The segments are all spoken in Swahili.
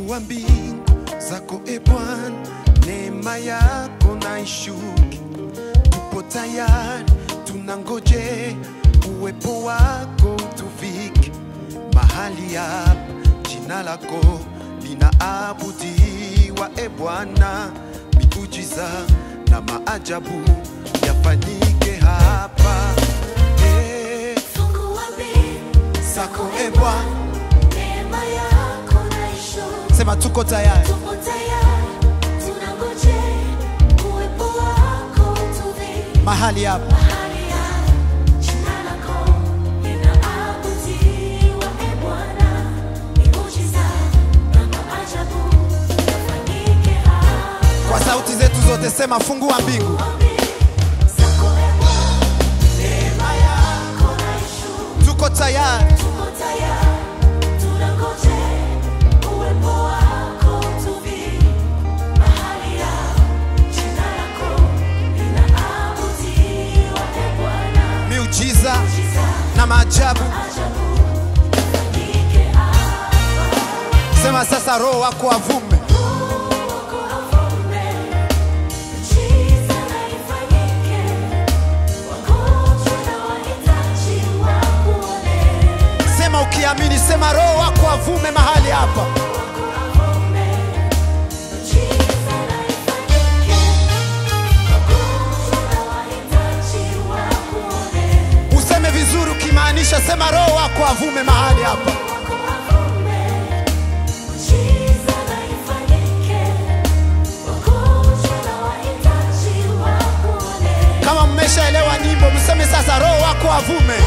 Fungua mbingu zako e Bwana, neema yako na ishuke. Tupo tayari, tunangoje uwepo wako utuvike mahali hapa. Jina lako linaabudiwa e Bwana, miujiza na maajabu yafanyike hapa Eh, Fungua mbingu zako e Bwana, neema yako na ishuke. sema tuko tayari Tupo tayari, tunangojea uwepo wako utuvike mahali hapa mahali hapa. Jina lako linaabudiwa, e Bwana, miujiza na maajabu yafanyike hapa. kwa sauti zetu zote, sema fungua mbingu. Zako, e Bwana, neema yako na ishuke. Tuko tayari, Tupo tayari, tunangojea uwepo wako utuvike mahali hapa. Jina lako linaabudiwa, e Bwana, miujiza miujiza na maajabu. ajabu yafanyike hapa. Sema sasa, Roho wako avume, Wako avume, miujiza na ifanyike. Wagonjwa na wahitaji wakuone. sema ukiamini, sema Roho wako avume mahali hapa. Wako avume, miujiza na ifanyike. Wagonjwa na wahitaji wakuone. Useme vizuri ukimaanisha, sema Roho wako avume mahali hapa. Wako avume, miujiza na ifanyike. Wagonjwa na wahitaji wakuone. Kama mmeshaelewa nyimbo, mseme sasa, Roho wako avume.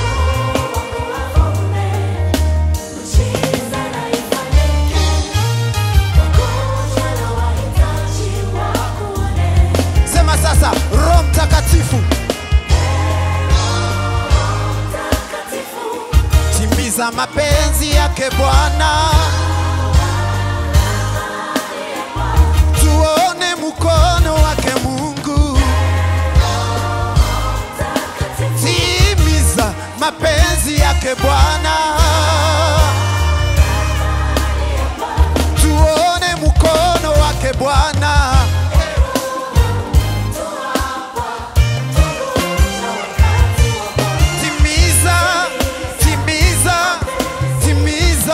Sema sasa, Roho Mtakatifu, timiza mapenzi yake Bwana, tuone mkono wake Mungu. Timiza mapenzi yake Bwana, tuone mkono wake Bwana. Timiza, timiza, timiza.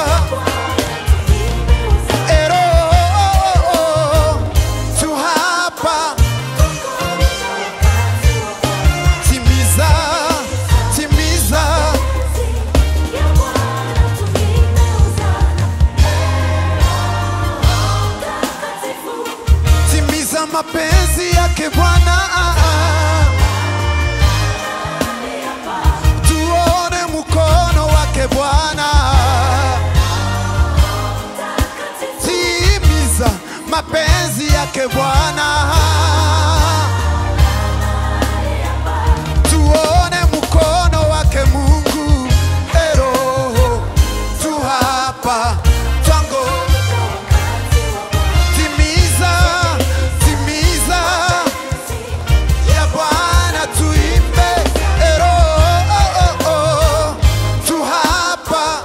Ero, tu hapa. Timiza, timiza. Timiza mapenzi yake Bwana. Tuone mkono wake Bwana. Timiza mapenzi yake Bwana. Tuone mkono wake Mungu. Ero, tu hapa. Twango. Timiza, timiza ya Bwana tuimbe. Ero, oh, oh, oh. Tu hapa.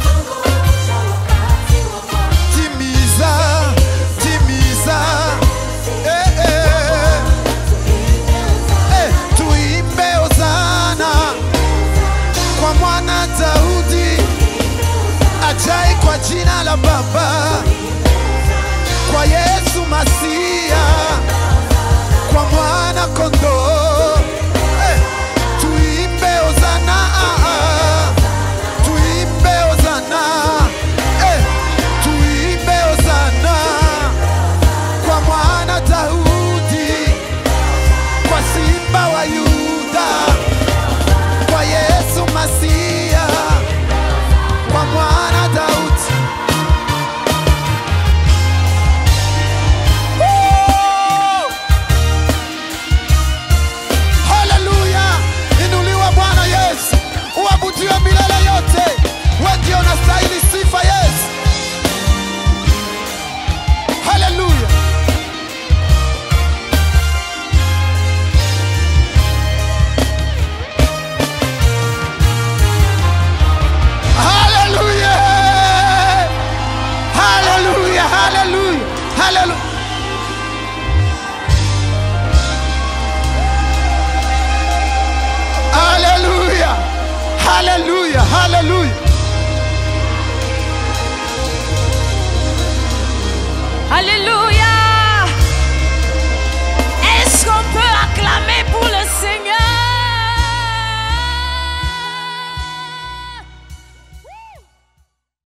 Timiza, timiza. Eh, eh. Eh, tuimbe Hosana kwa mwana Daudi ajai kwa jina la Baba kwa Yesu Masia, kwa mwana kondoo